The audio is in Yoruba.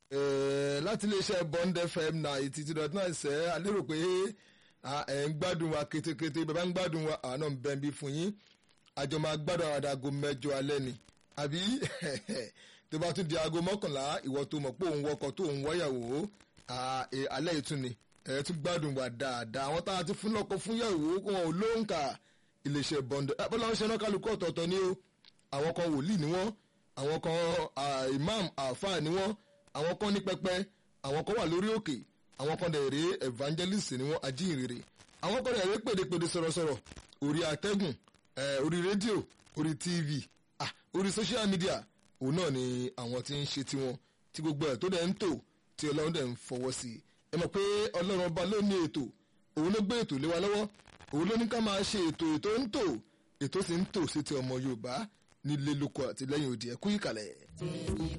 láti iléeṣẹ́ Bond FM ninety two dot nine ṣẹ́ a lérò pé ẹ̀ ń gbádùn wa kétékété bàbá ń gbádùn wa àná ń bẹ̀ bí fún yín àjọ máa gbádùn àwọn àdàgò mẹ́jọ alẹ́ ni àbí tó bá tún di aago mọ́kànlá ìwọ tó mọ̀ pé òun wọkọ̀ tó òun wọ́yàwó alẹ́ ìtún ni ẹ̀ tún gbádùn wa dáadáa àwọn tá a ti fún lọ́kọ̀ fún yàwó kó wọn ò lóǹkà iléeṣẹ́ Bond bọ́lá ń ṣe náà kálukú ọ̀tọ̀ọ̀tọ̀ ni o àwọn kan wòlíì ni wọ́n àwọn kan imam àáfàá ni wọ́n àwọn kan ní pẹpẹ àwọn kan wà lórí òkè àwọn kan dẹ̀ rèé evangelist ni wọ́n ajínrere àwọn kan dẹ̀ rèé pèdèpèdè sọ̀rọ̀sọ̀rọ̀ orí atẹ́gùn orí rédíò orí tv orí social media òun náà ni àwọn tí ń ṣe tiwọn tí gbogbo ẹ̀ tó dẹ̀ ń tò tí ọlọ́run dẹ̀ ń fọwọ́ sí i ẹ mọ̀ pé ọlọ́run ọba ló ní ètò òun ló gbé ètò lé wa lọ́wọ́ òun ló ní ká máa ṣe ètò ètò ń tò ètò sì ń tò sí ti ọmọ yorùbá nílé lóko àti lẹ́yìn òdì ẹ̀kú ìkàlẹ̀.